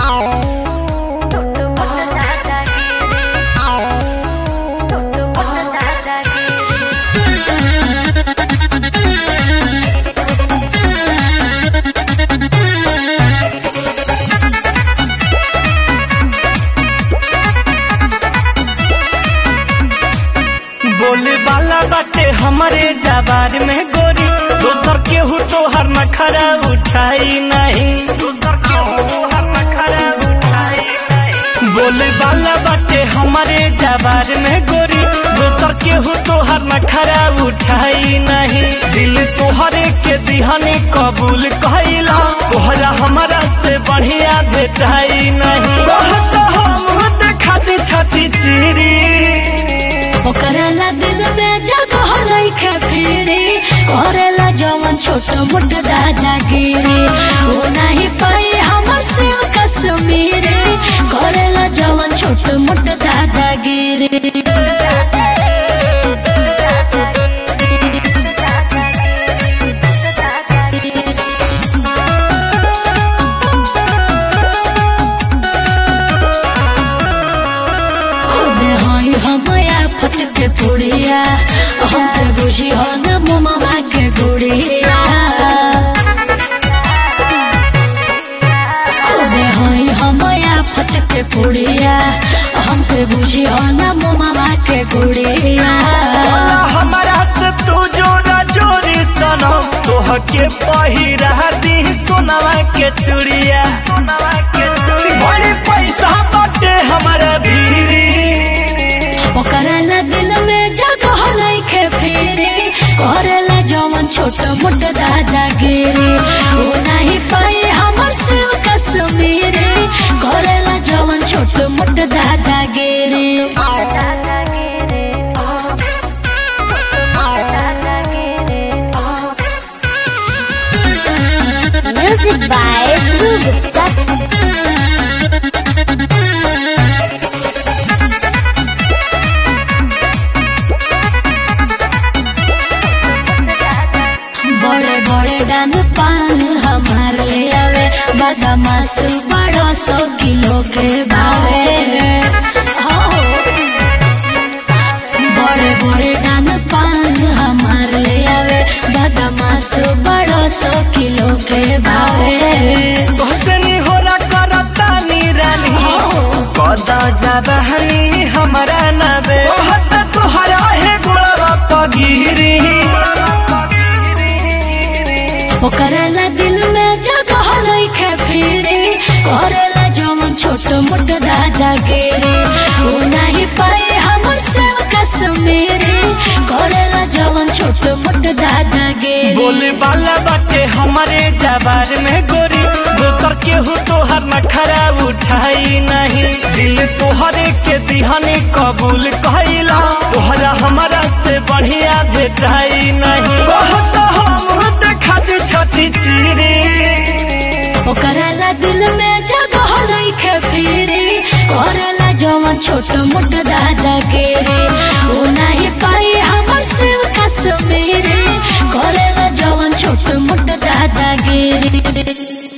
बोले वाला बाटे हमारे जबार में गोरी दोसर केहू तो हर नखरा उठाई नहीं बोले वाला बाटे हमारे जबार में गोरी दोसर केहू तो हर नखरा उठाई नहीं दिल तोहरे के दिहने कबूल कहला तोहरा हमारा से बढ़िया भेटाई नहीं कहत हम देखत छती चिरी ओकराला दिल में जगह रखे फिरी करेला जवन छोट मोट दादागिरी वो नहीं पाई हमर से कश्मीरी करेला जवन छोट मोट दादागिरी खुद हई हम आफत के पुड़िया हम के बुझी हो न मुमा के गुड़िया खुद हई हम आफत के पुड़िया हम के बुझी हो न मुमा के गुड़िया बोला हमारा से तू जोरा जोरी सनम तोह के पहिरा दी सोनवा के चूड़िया बड़ी पैसा बाटे हमारा बीरी ओकराला दिल में जगह नइखे फिरी करेला जवन छोट मोट दादागिरी वो नहीं पाई हमर से कश्मीरी करेला जवन छोट मोट दादागिरी Music by Dhruv Gupta. बड़े बड़े डान पान हमार ले आवे बदमाश बड़ो सौ किलो के भावे हो बड़े बड़े डान पान हमार ले आवे बदमाश बड़ो सौ किलो के भावे तोहसे होला करता निरानी कदा जबहनी हमारा नबे कहत तोहरा है गोड़वा पगिरी ओकराला दिल में जगह नइखे फिरी करेला जवन छोट मोट दादागिरी वो नहीं पाए हमर से कश्मीरी करेला जवन छोट मोट दादागिरी बोले वाला बाटे हमारे जबार में गोरी दोसर केहू तोहर नखरा उठाई नहीं दिल तोहरे के दिहने कबूल कहला तोहरा हमारा से बढ़िया भेटाई नहीं कहत हम देखत छती चिरी ओकराला दिल में जगह नइखे फिरी करेला जवन छोट मोट दादागिरी वो नहीं पाई हमर से कश्मीरी करेला जवन छोट मोट दादागिरी